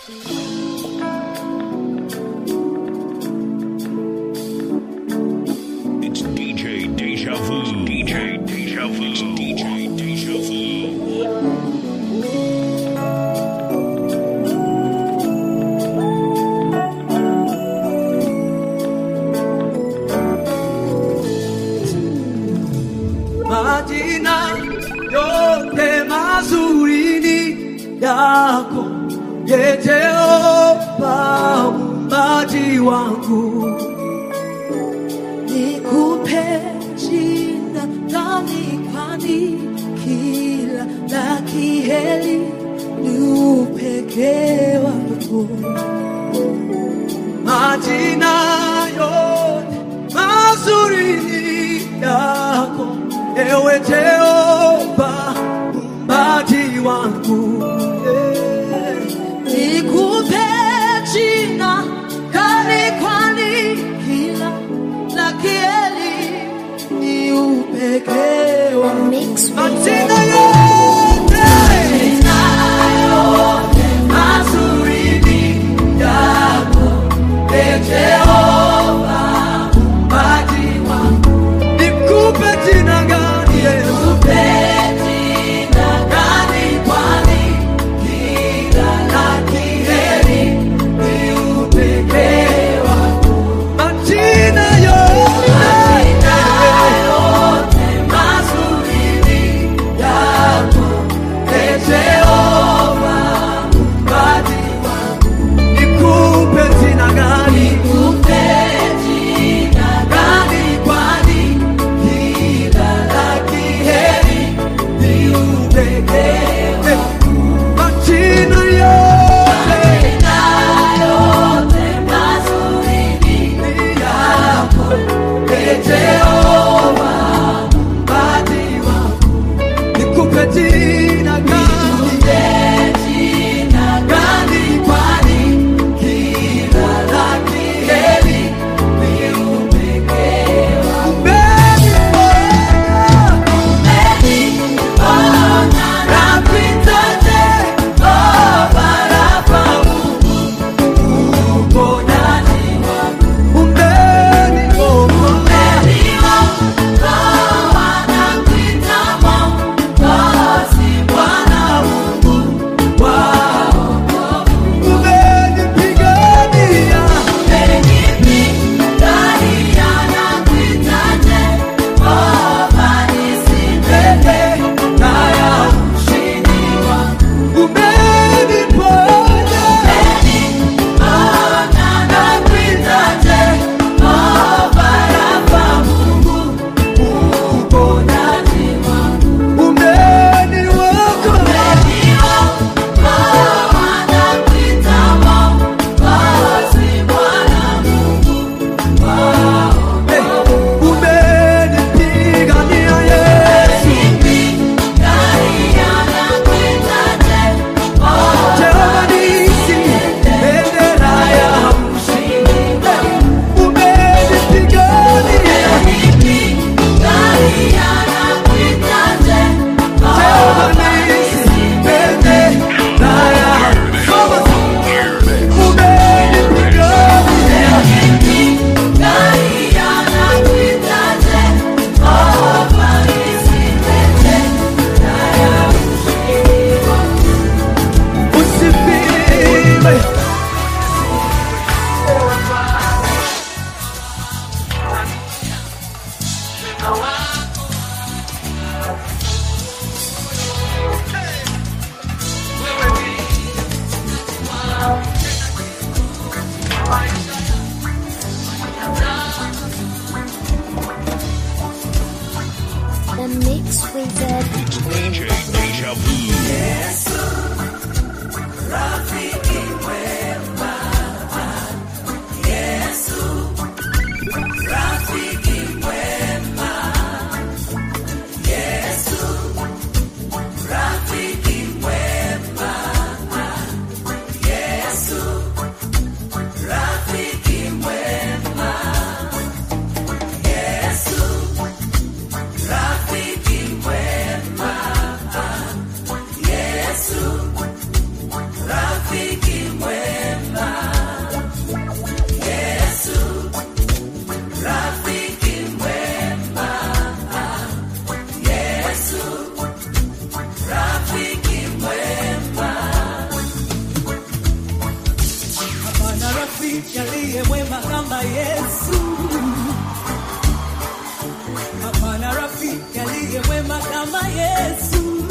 It's DJ Deja Vu. DJ Deja Vu. It's DJ Deja Vu. majina yote mazuri ni yako ye Jehova mumbaji wangu nikupe jina gani kwani kila la kiheri ni upekee wako majina yote mazuri ni yako ewe Jehova mumbaji wangu yeah. nikupe jina gani kwani kila la kiheri ni upekee wako majina yote mazuri ni yako e Jehova mumbaji wangu nikupe jina gani nikupe jina gani kwani kila la kiheri ni upekee wako majina yote mazuri ni yako e Jehova mumbaji wangu nikupe jina gani nikupe jina gani kwani kila la kiheri ni upekee wako majina yote mazuri ni yako e Jehova mumbaji wangu nikupe jina gani jina gani kwani kila la kiheri ni upekee wako Umenipigania Yesu Jehova nisi bendera ya ushindi umenipigania Jehova nisi bendera ya umenipigania usifiwe The mix wizard. It's DJ Deja Vu. Rafiki mwema rafiki aliye mwema kama Yesu. Hapana rafiki aliye mwema kama Yesu.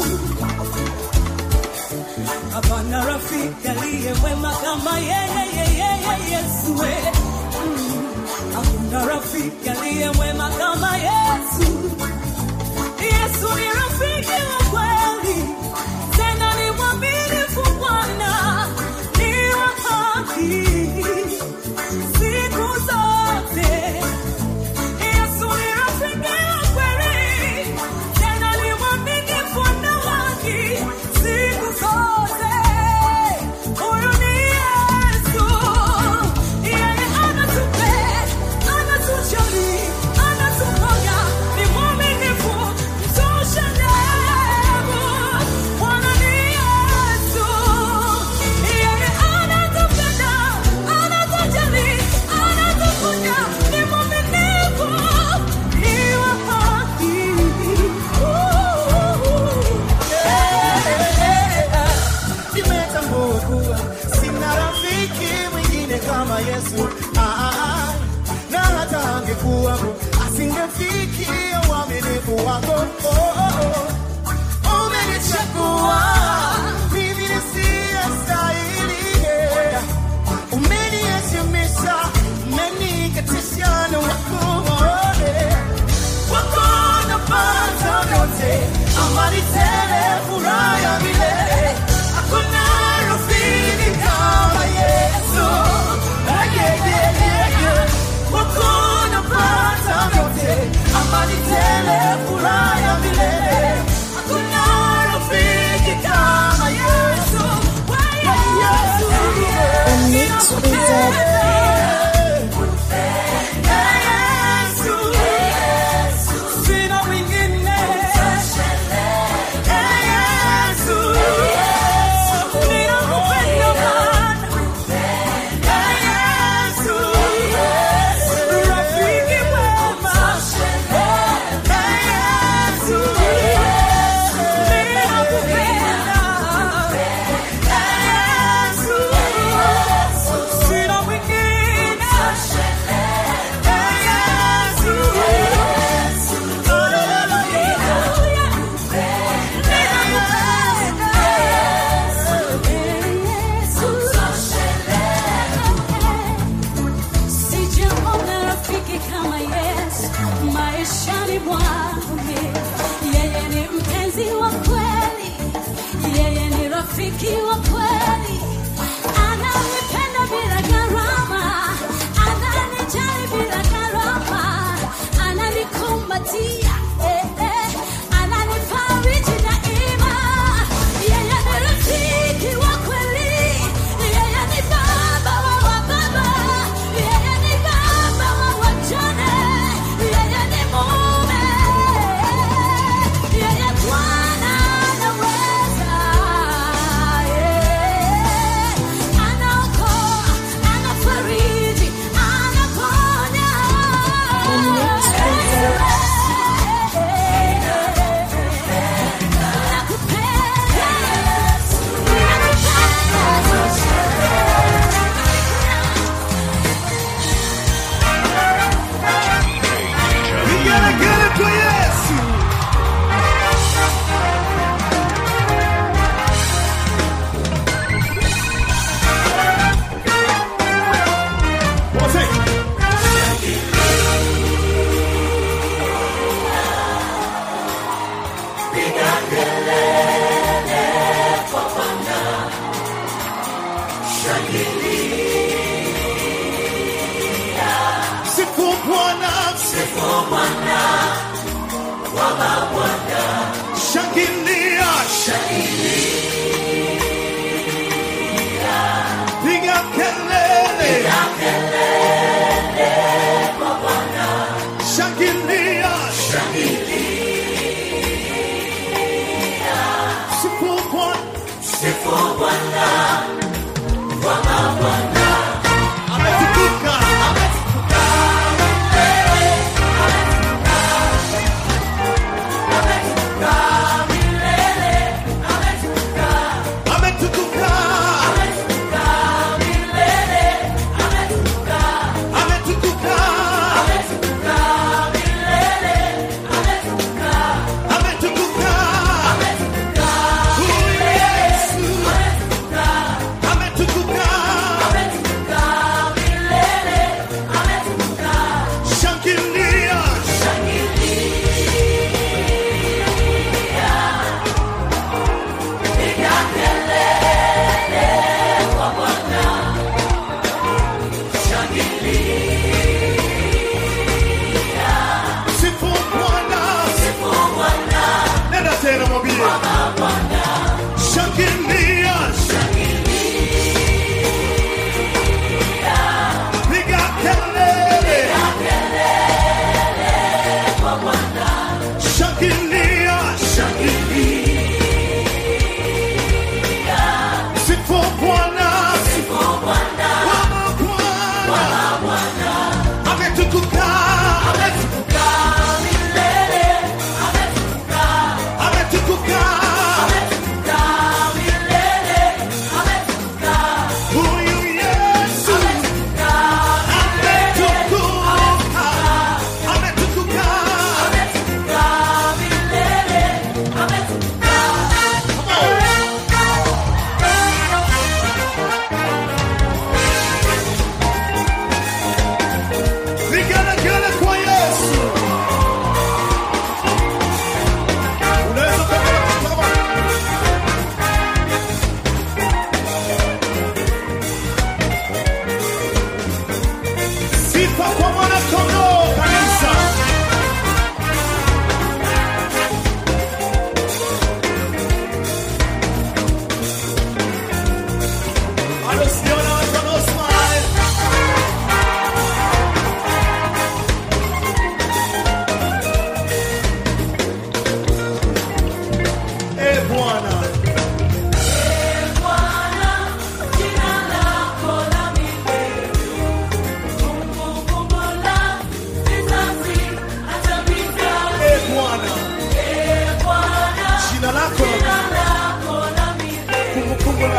Hapana rafiki aliye mwema kama yeye yeye Yesu. we. Mm. Hakuna rafiki aliye mwema kama Yesu. Yesu ni rafiki wa kweli, tena ni mwaminifu Bwana, ni wa haki siku zote. Yesu ni rafiki wa kweli, tena ni mwaminifu na haki siku zote. Huyu ni Yesu, yeye anatupenda, anatujali, anatuponya, ni mwaminifu, mtoshelevu. Bwana ni Yesu, yeye anatupenda, anatujali, anatuponya, ni mwaminifu, ni wa haki. nimetambua kuwa sina rafiki mwingine kama Yesu. Ah, ah, ah. na hata angekuwapo asingefikia uaminifu wako. Oh, oh, oh. Umenichagua mimi nisiyestahili, yeah. umeniheshimisha, umeniketisha na wako yeah. wako napata vyote, amani tele, furaha ya milele. Hakuna rafiki kama Yesu. Ah, yeah, yeah, yeah, yeah. Wako napata vyote, amani tele, furaha ya milele. Hakuna rafiki kama Yesu. Ah, Yesu, yeah. The Mix Wizard. Sina mwingine. Yesu, ninakupenda Bwana. Yesu, rafiki mwema. Yesu, ninakupenda. Yesu, sina mwingine. Sijaona rafiki kama Yesu maishani mwangu. Yeye ni mpenzi wa kweli, yeye ni rafiki wa kweli, ananipenda bila gharama, ananijali bila gharama, ananikumbatia eh, eh, ananifariji daima. Yeye ni rafiki wa kweli, yeye ni baba wa wababa, yeye ni baba wa wajane, yeye ni mume, yeye Bwana anaweza, yeah. anaokoa, anafariji, anaponya. The Mix Wizard. Nakupenda Yesu, Vigelegele kwa Yesu. Sifu Bwana, sifu Bwana, Bwana Bwana, shangilia, shangilia, piga kelele, piga kelele kwa Bwana, shangilia, shangilia, sifu Bwana, sifu Bwana, Bwana Bwana, ametukuka, ametukuka. ametukuka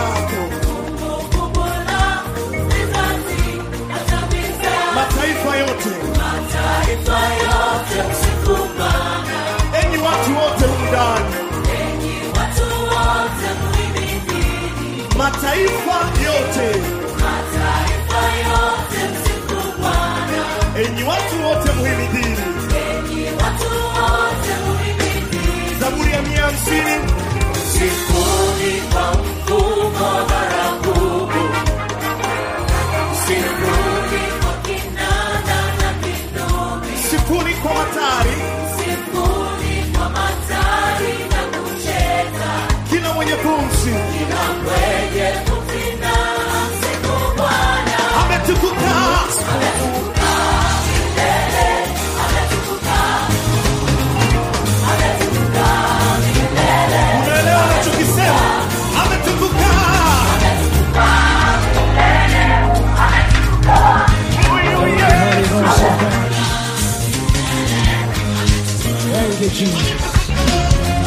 wako. Mataifa yote, enyi watu wote undani, mataifa yote, enyi watu wote muhimidini. Zaburi ya mia hamsini Sifuni kwa mfumo baragumu, sifuni kwa kinanda na kinubi, sifuri kwa matari, sifuni kwa matari na kucheza, kila mwenye pumzi kila mwenye kufina siku Bwana ametukuka. Unaelewa anachokisema? Ametukuka. Huyu Yesu. Thank you, Jesus.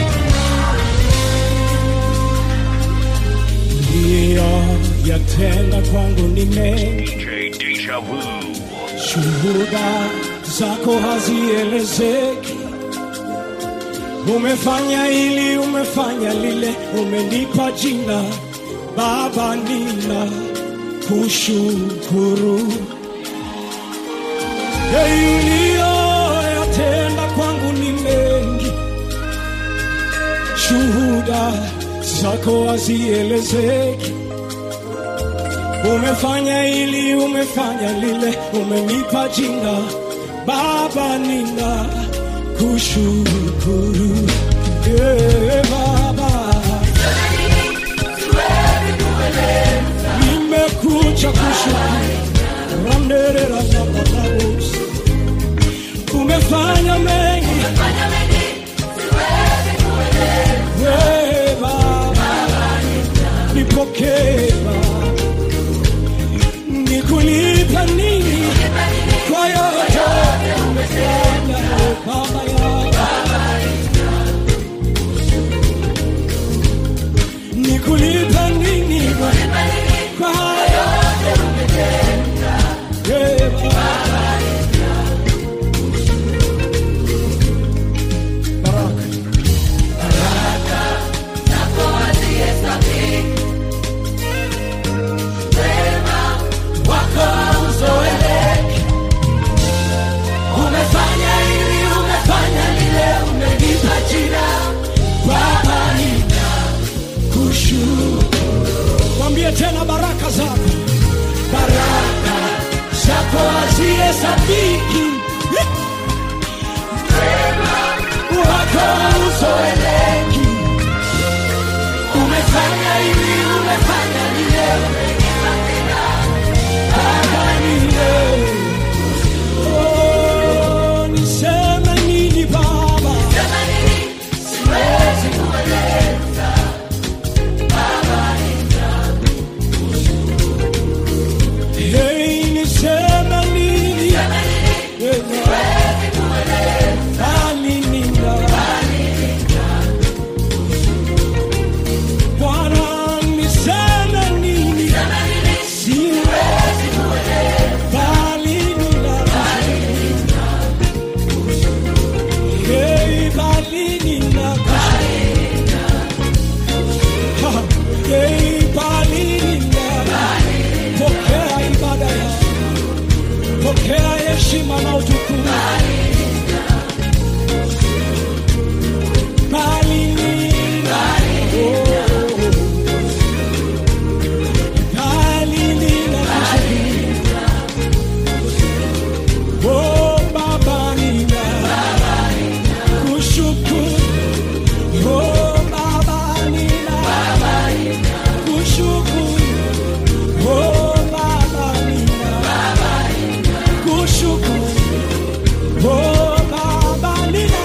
Ndiyo yatenda kwangu ni mengi, DJ Deja Vu. shuhuda zako hazielezeki. Umefanya hili, umefanya lile, umenipa jina Baba, nina kushukuru yatenda kwangu ni mengi, shuhuda zako hazielezeki. Umefanya hili, umefanya lile, umenipa jina Baba, nina kushukuru yeah, Baba, nimekuja kushukuru Randerera na Baba, umefanya mengi wewe Baba, nipokee Baba, nikulipa nini kwa yote umefanya Baba yangu, nikulipa nini kwa yote wewe Baba. Baraka. umefanya hili, umefanya lile, umenipa jina Baba, nina Mwambie tena baraka zako, baraka zako hazihesabiki, wako uzoeleki. umefanya hili, umefanya lile, umenipa jina Baba nile, oh, niseme nini Baba? Sema nini? Siwezi kueleza. Hey, niseme nini? Hey, bali nina Bwana niseme nini? Siwezi bali nina Hey, bali nina Ha, Hey, bali nina Pokea ibada yangu pokea heshima na utukufu. Bali nina, oh, bali nina kushukuru. Oh, Baba nina kushukuru. Oh, Baba nina kushukuru. Oh, Baba nina kushukuru. Oh, Baba nina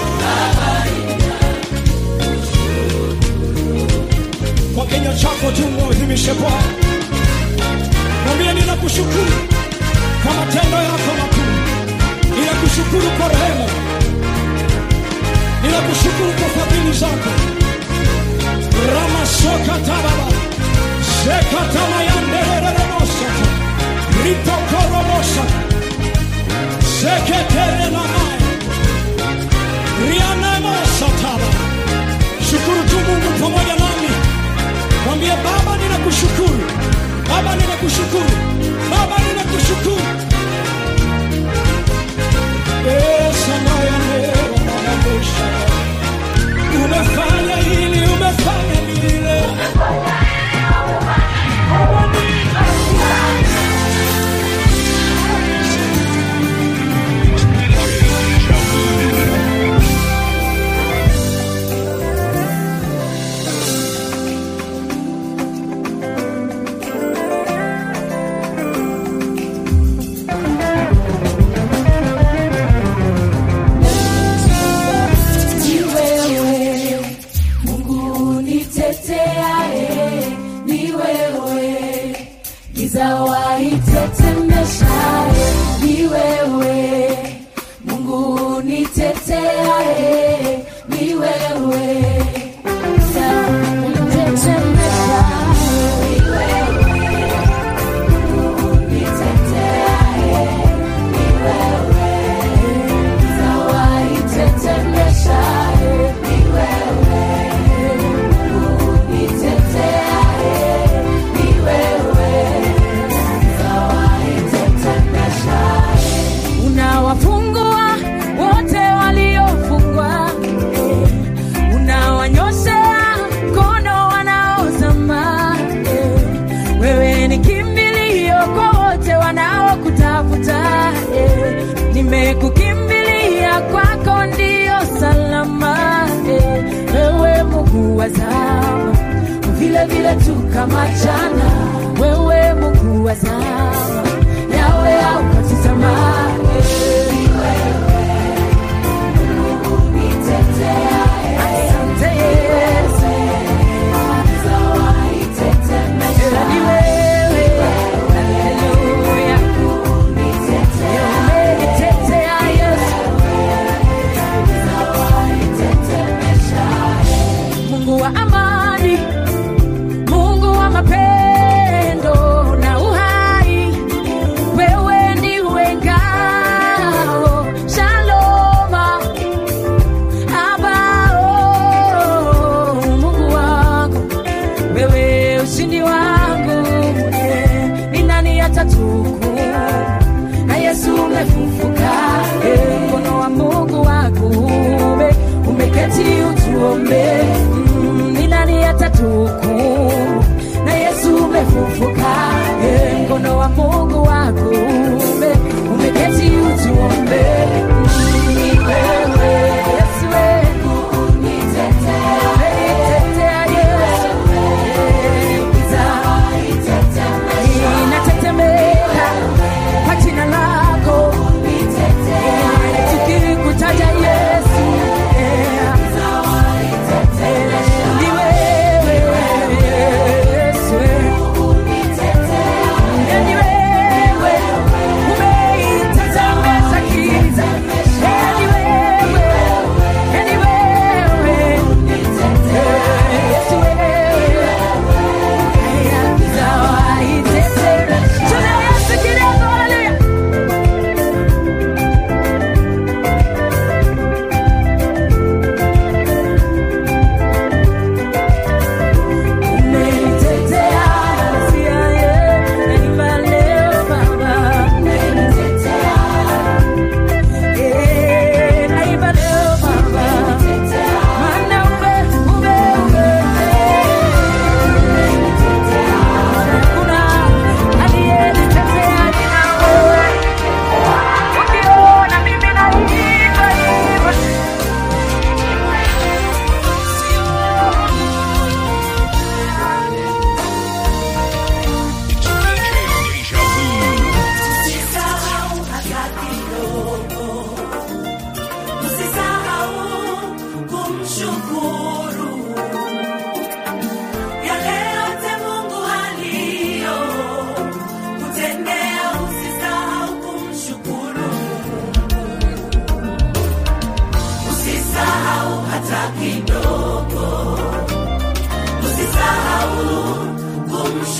kwa kinywa chako tu muadhimishe Bwana, mwambie ninakushukuru kwa matendo yako makuu, ninakushukuru kwa rehema, ninakushukuru kwa fadhili zako. ramasoka tababa Zekatamayanderereremosha. Ritokoromosha. Zeketerenamai. Rianamosataba. Shukuru tu Mungu pamoja nami. Mwambie Baba, ninakushukuru. Baba, ninakushukuru. Baba, ninakushukuru. Yes, anayandereremosha. Umefanya hili, umefanya lile. Deja Vu. Ni wewe Mungu niteteae, ni wewe giza waitetemeshae, ni wewe Mungu niteteae, ni wewe giza waitetemeshae, ni wewe Mungu niteteae, ni wewe giza waitetemeshae, ni wewe Mungu niteteae, ni wewe giza waitetemeshae. Unawafungua wote waliofungwa, eh. unawanyoshea mkono wanaozama. eh. Wewe ni kimbilio kwa wote wanaokutafuta. eh. Nimekukimbilia kwako, ndio salama. eh. Wewe Mungu wa zama, vile vile tu kama jana. Wewe Mungu wa zama, yawe haukati tamaa. eh. Asante Yesu. Ni wewe. Haleluya. Umenitetea Yesu. Mungu wa amani, Mungu wa mapendo na uhai, wewe ndiwe ngao, shaloma abao, Mungu wangu wewe ushindi wangu, eh, ni nani atatuku na Yesu umefufuka, eh, mkono wa Mungu wa kuume umeketi utuombe, mm, ni nani atatuku na Yesu umefufuka, eh, mkono wa Mungu wa kuume umeketi utuombe, mm, ni wewe Yesu wewe Umenitetea Yesu, inatetemeka kwa jina lako, tukikutaja Yesu,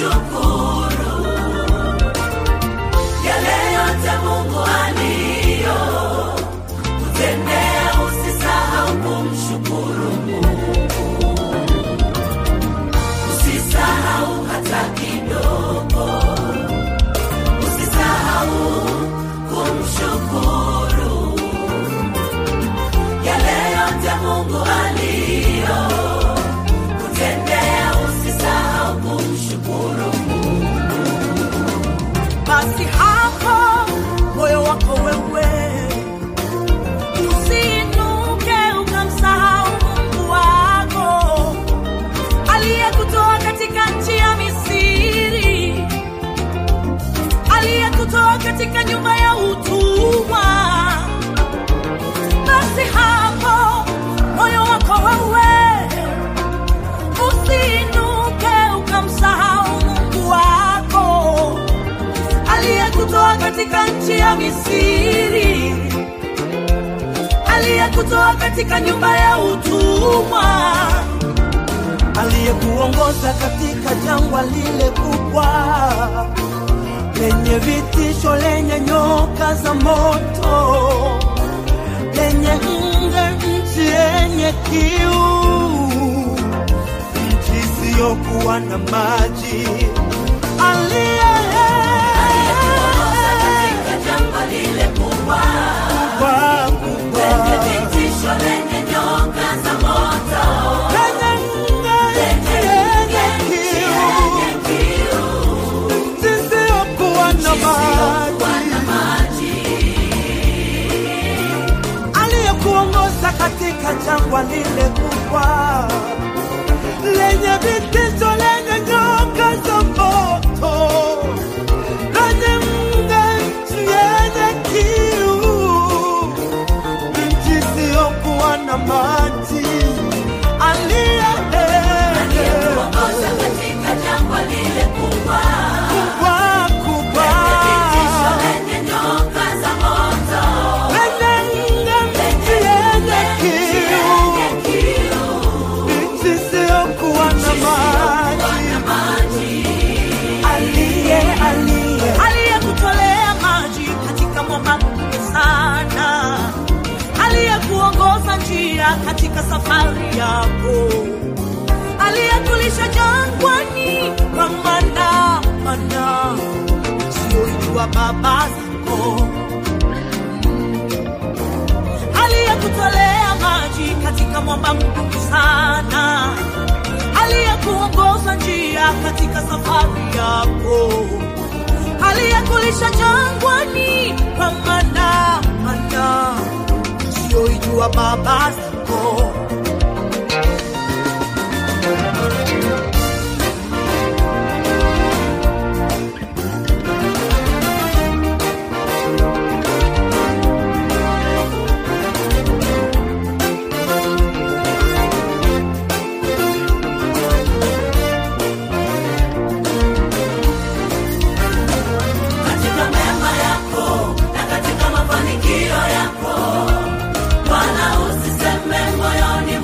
kumshukuru yale yote Mungu aliyo kutendea, usisahau kumshukuru Mungu, usisahau hata kidogo, usisahau kumshukuru yale yote Mungu aliyo kutendea, usisahau kumshukuru basi hapo moyo wako wewe usiinuke ukamsahau Mungu wako aliyekutoa katika nchi ya Misri, aliyekutoa katika nyumba ya utumwa. Basi hapo moyo wako wewe usiinuke ukamsahau Mungu wako aliyekutoa katika nchi ya Misri, aliyekutoa katika nyumba ya utumwa, aliyekuongoza katika jangwa lile kubwa lenye vitisho, lenye nyoka za moto, lenye nge, nchi yenye kiu, nchi isiyokuwa na maji, aliye katika jangwa lile kubwa kubwa, kubwa, lenye vitisho, lenye nyoka za moto, lenye nge, nchi yenye kiu yenye kiu zisizokuwa na wana maji, maji, aliyekuongoza katika jangwa lile kubwa lenye vitisho, lenye nyoka za moto, lenye nge, nchi yenye kiu, nchi isiyokuwa na maji, aliyekuongoza katika jangwa lile kubwa kubwa kubwa vitisho, lenye nyoka za moto, lenye nge, nchi yenye kiu yenye kiu nchi isiyokuwa na maji, wana maji, aliye aliye aliyekutolea maji katika mwamba mkubwa sana, aliyekuongoza njia katika safari yako, aliyekulisha jangwani kwa mana mana usiyoijua baba zako, aliyekutolea maji katika mwamba mkubwa sana, aliyekuongoza njia katika safari yako aliyekulisha jangwani kwa mana mana usiyoijua baba zako. katika mema yako na katika mafanikio yako Bwana usiseme moyoni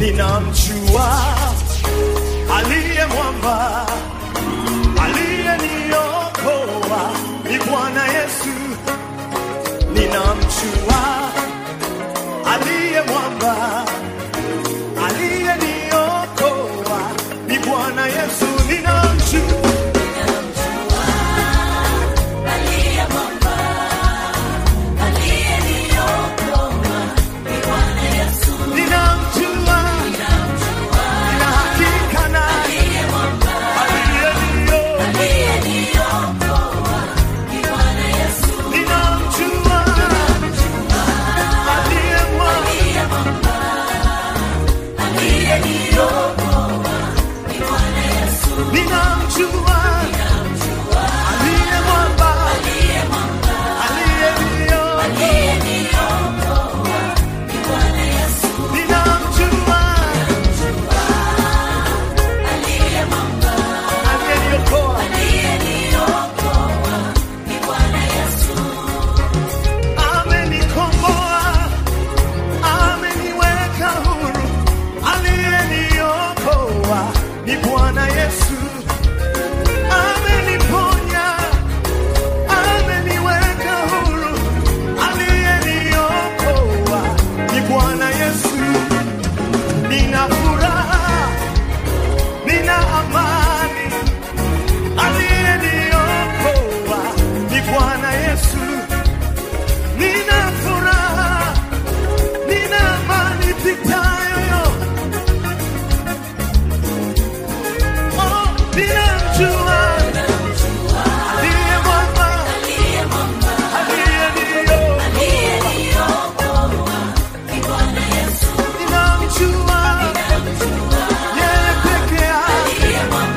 ninamjua aliye mwamba aliyeniokoa ni Bwana Yesu, ninamjua aliye mwamba aliyeniokoa ni Bwana Yesu, ninamjua ninamjua nina hakika naye aliyeniokoa ninamjua aliye mwamba ninamjua aliye mwamba aliyeniokoa ninamjua aliyeniokoa amenikomboa ameniweka huru aliyeniokoa ni bwana yesu ameniponya ameniweka huru aliyeniokoa ni bwana yesu nina furaha nina amani aliyeniokoa ni bwana yesu nina furaha nina amani pitayoyo oh, ninamjua aliye mwamba aliyeniokoa ninamjua yeye peke yake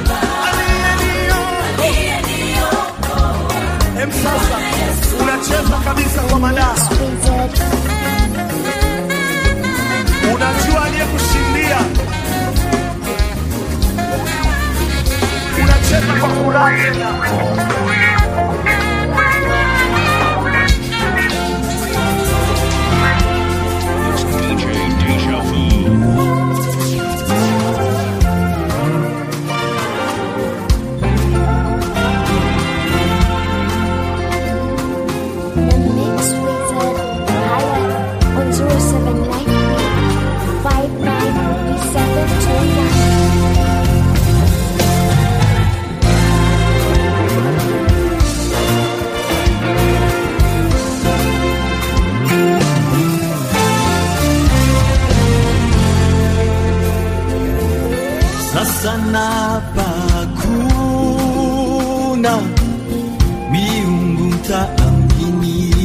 aliyeniokoa Em, sasa unacheza kabisa kwa madaha Wizard. unajua aliyekushindia unacheza kwa furaha tena It's DJ Deja Vu. The Mix Wizard. Highlight on 0793 593729. sasa napa kuna miungu mtaamini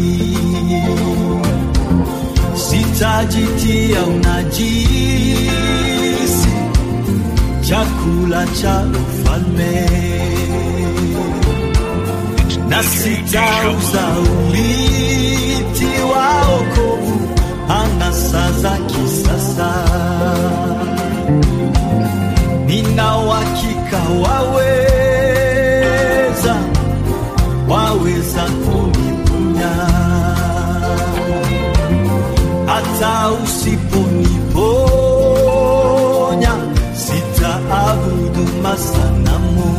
sitajitia unajisi chakula cha ufalme na sitauza uliti wa okovu anasa za kisasa nina uhakika waweza, waweza kuniponya hata usiponiponya, sitaabudu masanamu.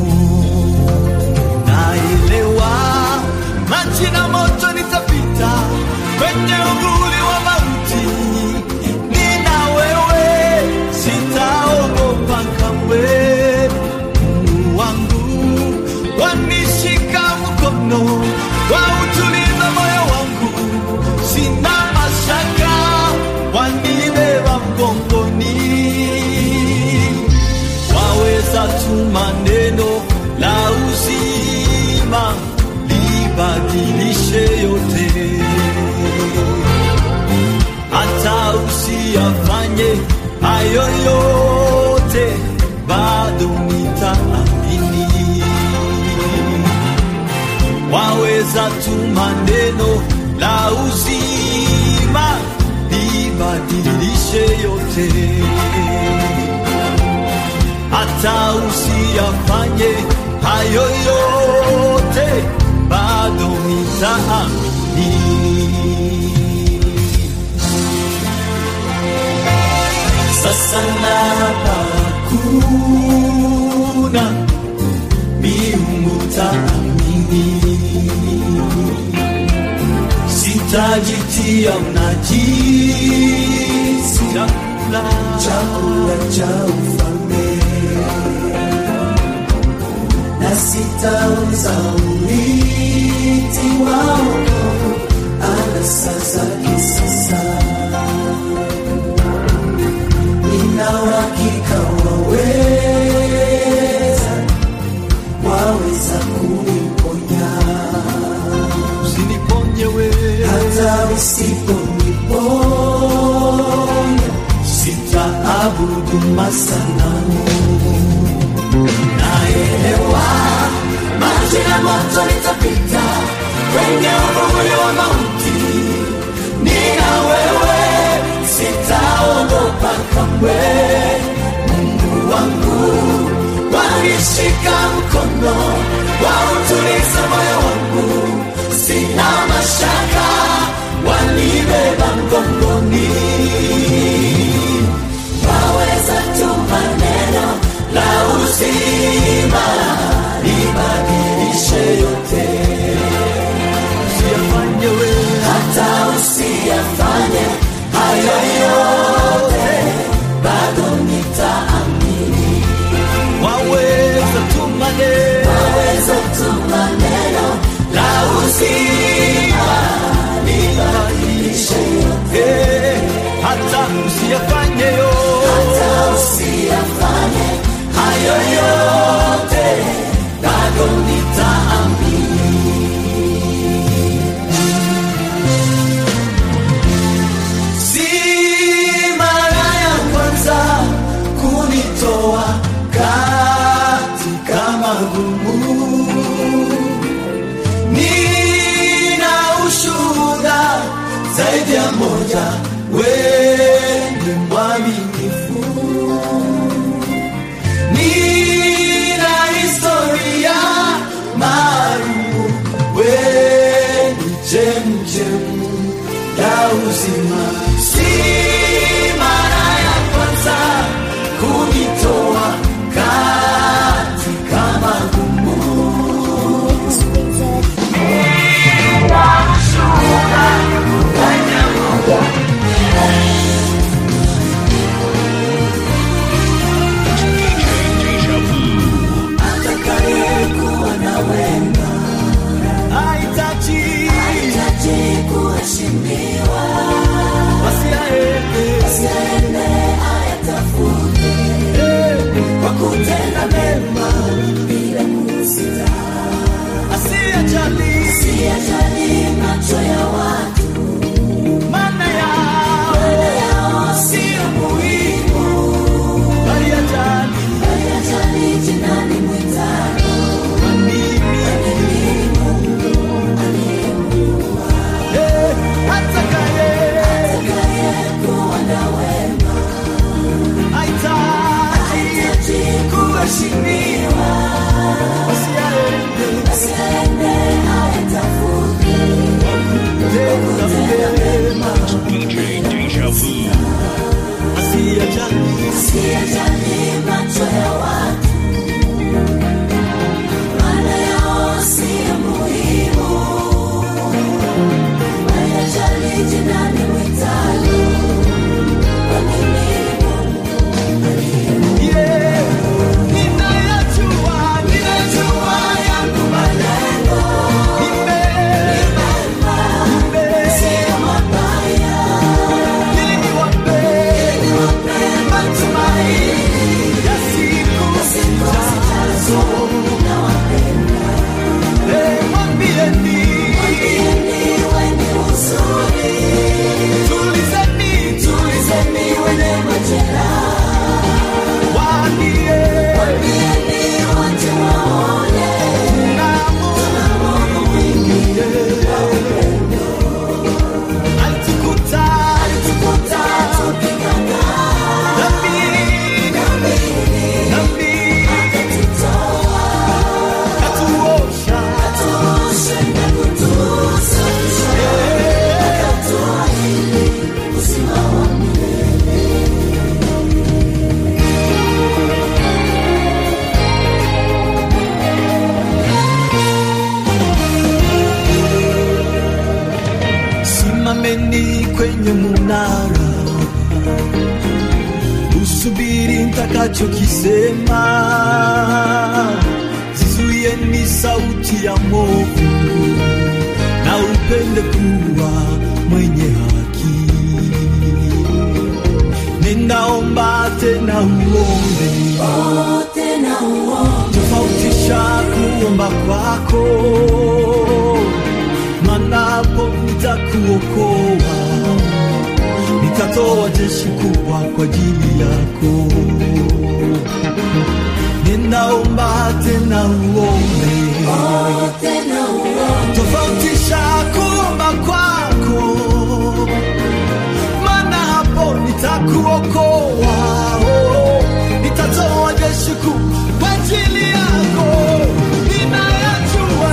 Naelewa maji na moto nitapita kwenye uvuli wa mauti, nina wewe, sitaogopa kamwe. Mungu wangu wanishika mkono, wautuliza moyo wangu, sina mashaka, wanibeba mgongoni waweza tuma neno la uzima libadilishe yote, hata usiyafanye hayo yote, bado nitaamini. Waweza tuma neno la uzima libadilishe yote hata usiyafanye hayo yote, bado nitaamini. Sasa na utajitia unajisi chakula chakula cha ufalme na sitaweza uliti wao anasa zake sasa nina uhakika waweza waweza kuniponya usiniponye wewe hata usiponiponya sitaabudu masanamu naelewa maji ya moto litapita kwenye uvuli wa mauti nina wewe sitaogopa kamwe mungu wangu wanishika mkono wautuliza moyo wangu sina mashaka wanibeba mgongoni waweza tu maneno la uzima libadilishe yote usiyafanye wewe hata usiyafanye hayo yote bado nitaamini waweza tu maneno waweza tu maneno la uzima libadilishe yote Eh, hata usiyafanye yo hata usiyafanye hayo yote bado nitaamini si mara ya kwanza kunitoa katika magumu nina ushuhuda zaidi ya moja weni mwaminifu nina historia maalumu weni chemchemu ya uzima si mara ya kwanza kunitoa katika magumu Sweeter. Deja vu. atakayekuwa na wema hahitaji hitaji kuheshimiwa wasiaende asiaende ayatafute kwa kutenda mema bila kusita asiyejali siyajali macho ya watu maana ya imara, usubiri nitakachokisema, zizuie ni sauti ya movu, na upende kuwa mwenye haki. Ninaomba tena uombe tofautisha kuomba kwako, manapo nitakuokoa, nitatoa jeshi kubwa kwa ajili yako. Ninaomba tena uombe, tofautisha kuomba kwako, maana hapo nitakuokoa, oh, nitatoa jeshi kubwa kwa ajili yako. Ninayajua,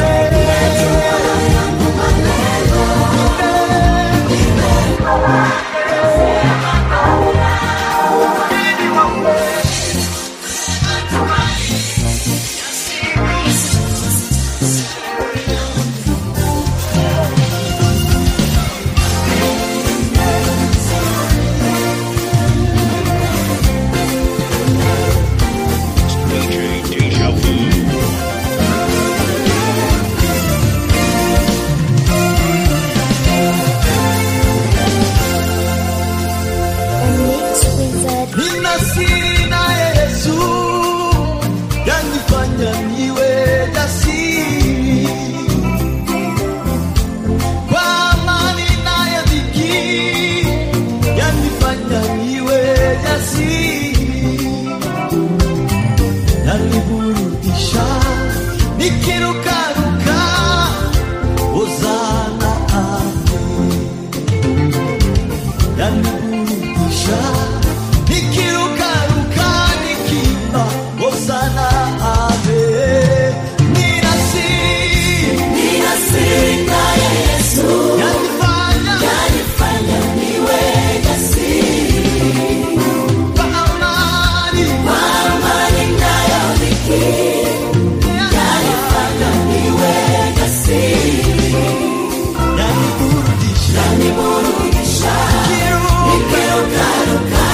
DJ Deja Vu. A mix wizard. nina siri naye Yesu yanifanya niwe jasiri kwa amani naye dhiki yanifanya niwe jasiri yaniburudisha nikirukaruka ozana ame yaniburudisha nikirukaruka nikimba hosana ave ninasi yanifanya kwa amani yaniburudisha nikiruka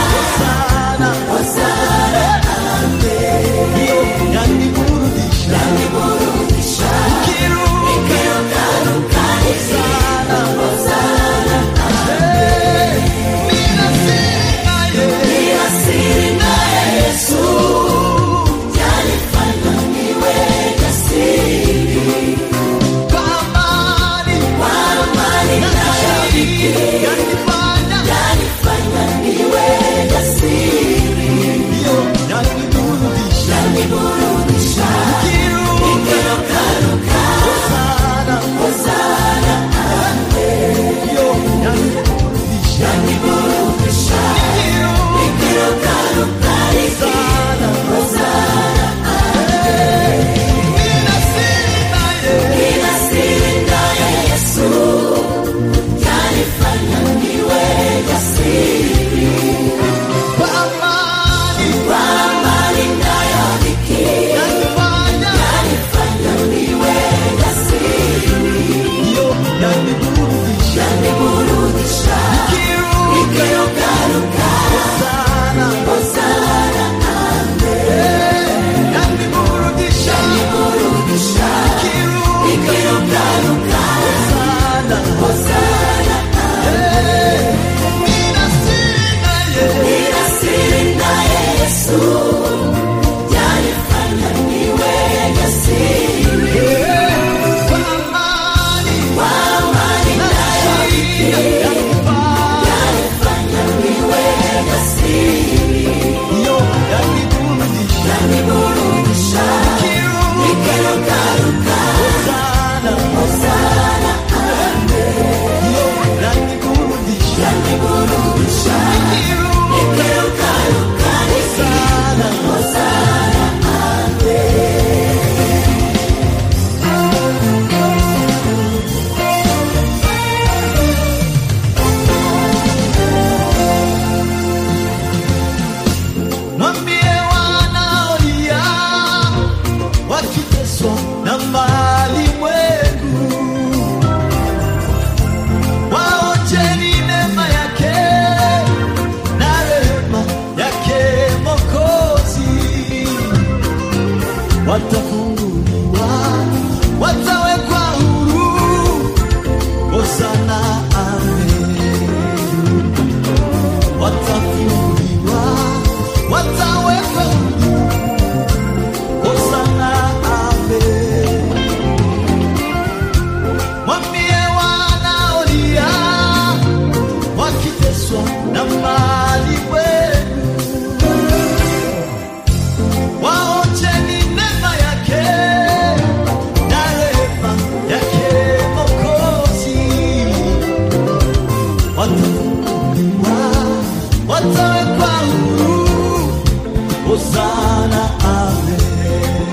wamefungwa watawekwa huru. Hosana, amen.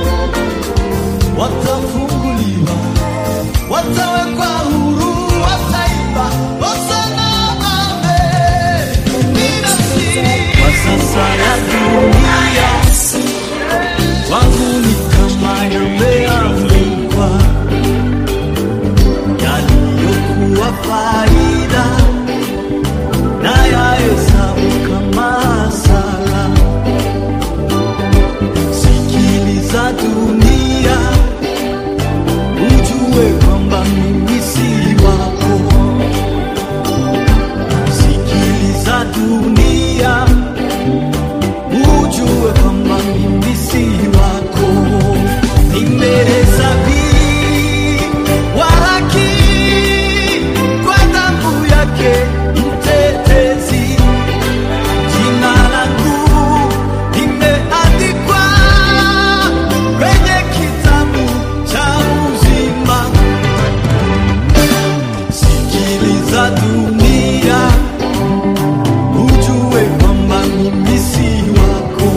Watafunguliwa, watawekwa huru, wataimba Hosana, amen. Ninasiri kwa sasa ya dunia wangu ni kama yameandikwa yaliyokuwa faida na yahesabu kama hasara. Sikiliza dunia, ujue kwamba mimi si wako. Sikiliza dunia, ujue kwamba mimi si wako. Nimehesabiwa haki kwa damu yake mtetezi. Jina langu limeandikwa kwenye kitabu cha uzima. Sikiliza dunia, ujue kwamba mimi si wako.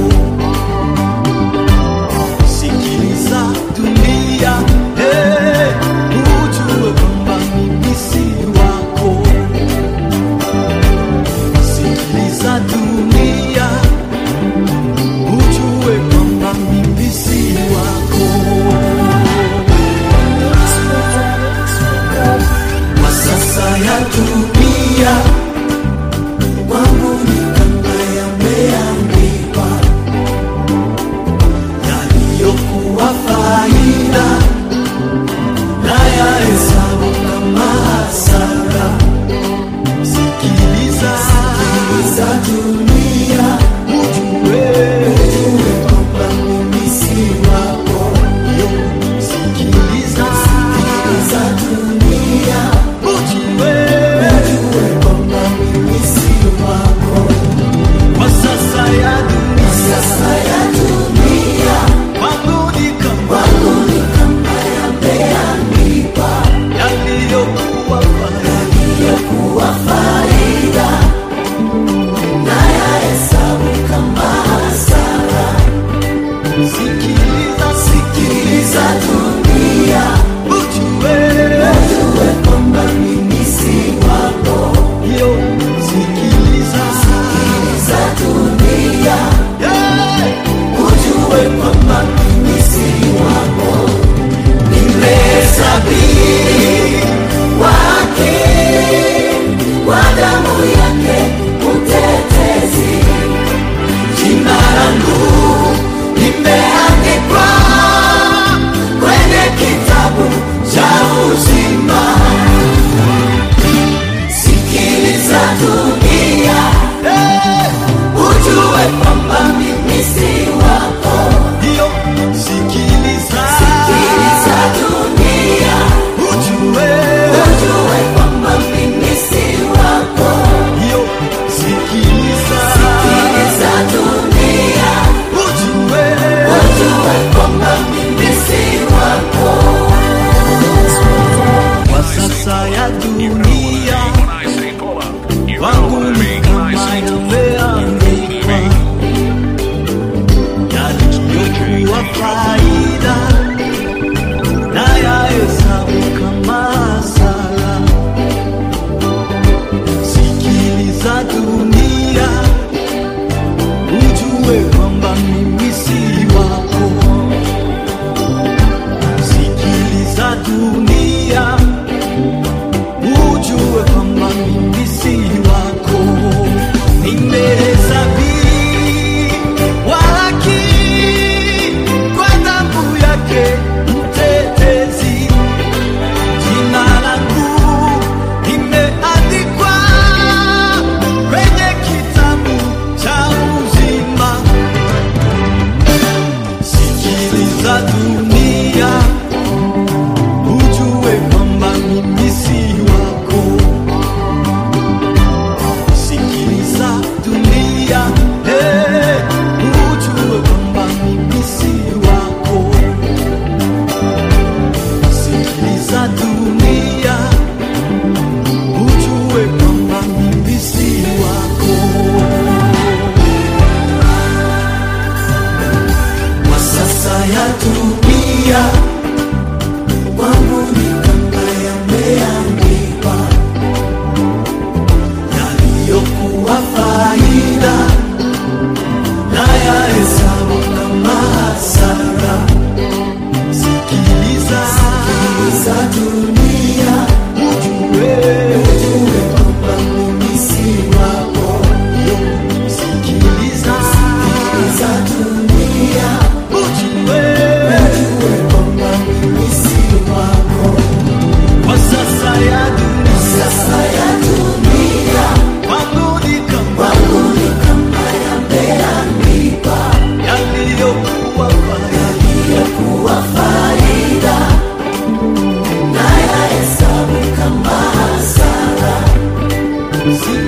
Sikiliza dunia, eh, ujue kwamba mimi si wako. Sikiliza dunia, ujue kwamba mimi si wako. Kwa sasa ya dunia kwangu ni kama yameandikwa yaliyokuwa faida na yahesabu kama hasara. Sikiliza, sikiliza dunia, ujue, ujue kwamba mimi si wako. Yo, Sikiliza, sikiliza dunia, ujue, ujue kwamba mimi si wako. Kwa sasa ya dunia, sasa ya dunia, kwangu ni kama, kwangu ni kama yameandikwa yaliyokuwa faida, yaliyokuwa faida na yahesabu kama hasara. Sikiliza, sikiliza dunia, ujue, ujue kwamba mimi si wako. Yo, sikiliza, sikiliza dunia, yeah, ujue kwamba mimi si wako. Nimehesabiwa haki kwa damu yake mtetezi. Jina langu limeandikwa kwenye kitabu cha uzima. Sikiliza dunia, eh, ujue kwamba mimi si wako. Yo, sikiliza, sikiliza dunia, ujue, ujue kwamba mimi si wako. Yo, sikiliza, sikiliza dunia, ujue, ujue kwamba mimi si wako. Kwa sasa ya dunia When I say pull up, you wangu know what I ni mean. When I kama say yameandikwa yaliyokuwa faida na yahesabu kama hasara. Sikiliza dunia, ujue kwamba mimi si wako. Sikiliza dunia, ujue kwamba mimi si wako. Nimehesabiwa haki kwa damu yake mtetezi. Jina langu limeandikwa kwenye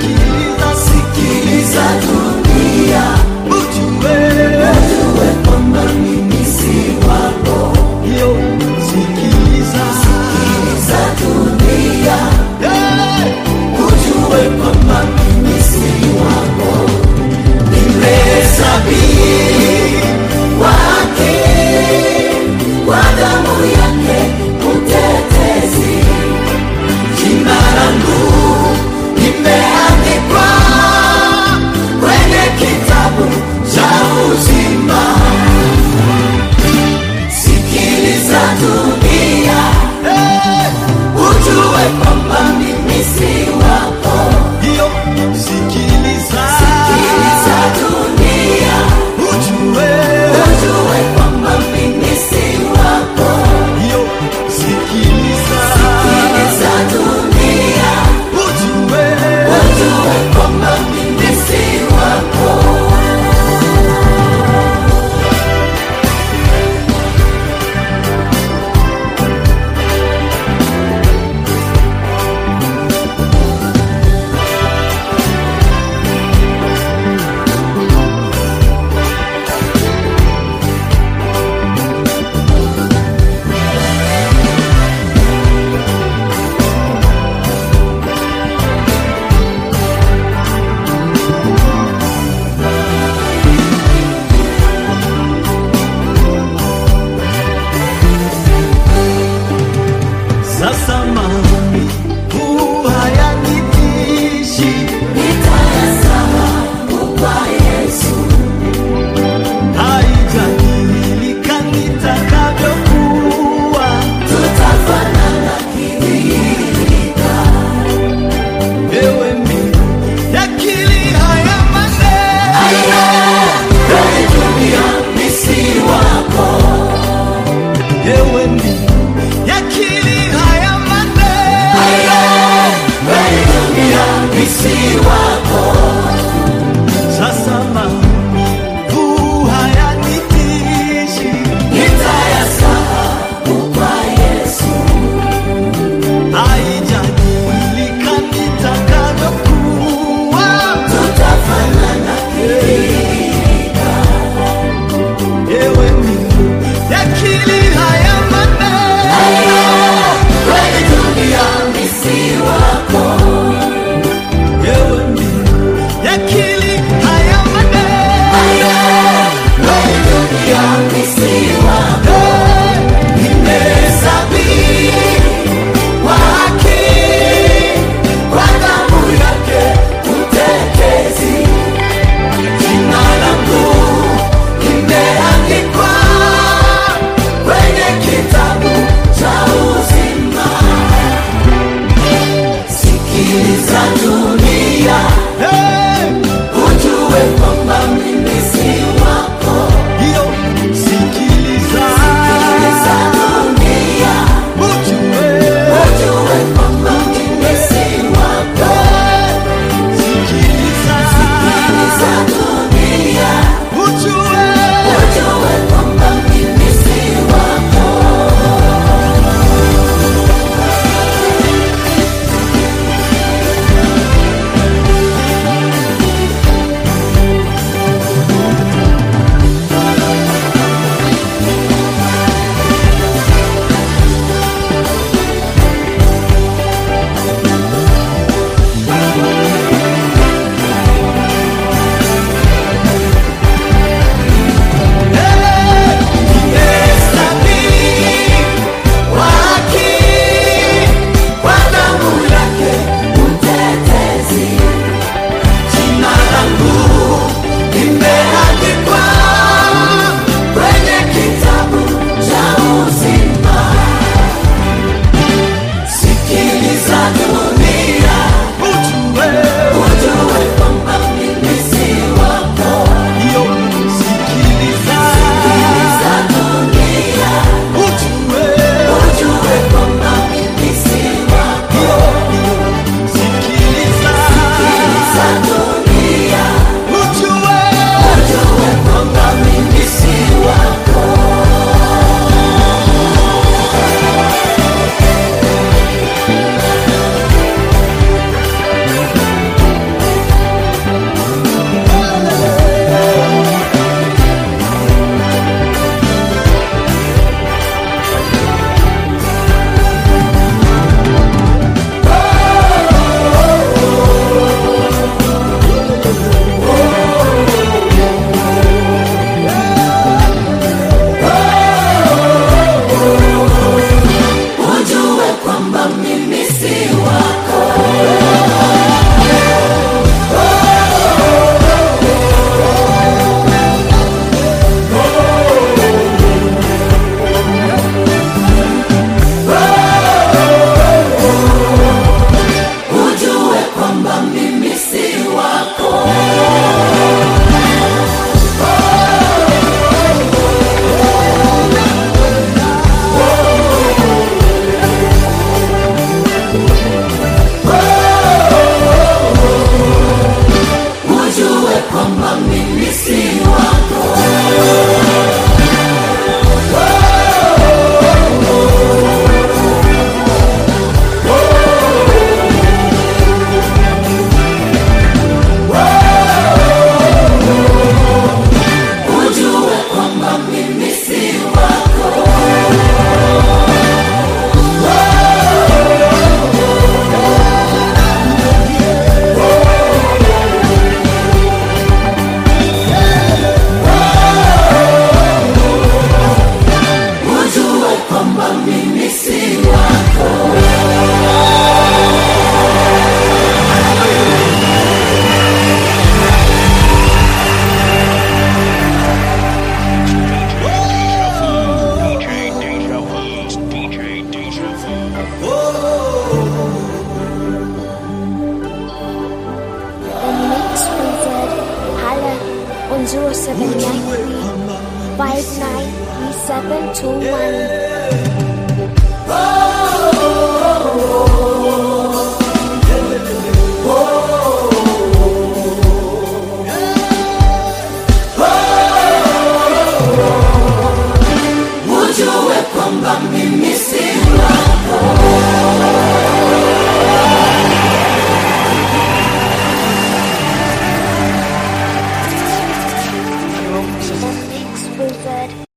sikiliza, sikiliza dunia, ujue, ujue kwamba mimi si wako. Yo, sikiliza, sikiliza dunia, hey, ujue kwamba mimi si wako. Nimehesabiwa haki kwa damu yake mtetezi jina langu limeandikwa kwenye kitabu cha uzima. Sikiliza dunia, eh, ujue kwamba mimi si wako. Hiyo sikiliza, sikiliza dunia, ujue, ujue kwamba mimi si wako. Hiyo sikiliza, sikiliza dunia, ujue, ujue kwamba mimi si wako. Sasa maumivu hayanitishi, nitayasahau kwa Yesu. Haijadilika nitakavyokuwa, tutafanana kidhihirika. Ewe mbingu, yakili haya maneno, kwenye dunia mimi si wako. Ewe mbingu, yakili haya maneno, kwenye dunia mimi si wako. Sasa maumivu hayanitishi, nitayasahau kwa Yesu. Haijadilika nitakavyokuwa, tutafanana kidhihirika. Ewe mbingu, yakili haya maneno, kwenye dunia mimi si wako. Ewe mbingu, yakili haya maneno, kwenye dunia mimi si wako. Nimehesabiwa haki kwa damu yake mtetezi. Jina langu limeandikwa kwenye kitabu cha uzima. Sikiliza dunia, ujue kwamba mimi si wako. Hiyo sikiliza, sikiliza dunia, ujue, ujue kwamba mimi si wako. Sikiliza, sikiliza dunia, ujue, ujue kwamba mimi si wako. 0793 593721. ujue kwamba mimi si The Mix Wizard.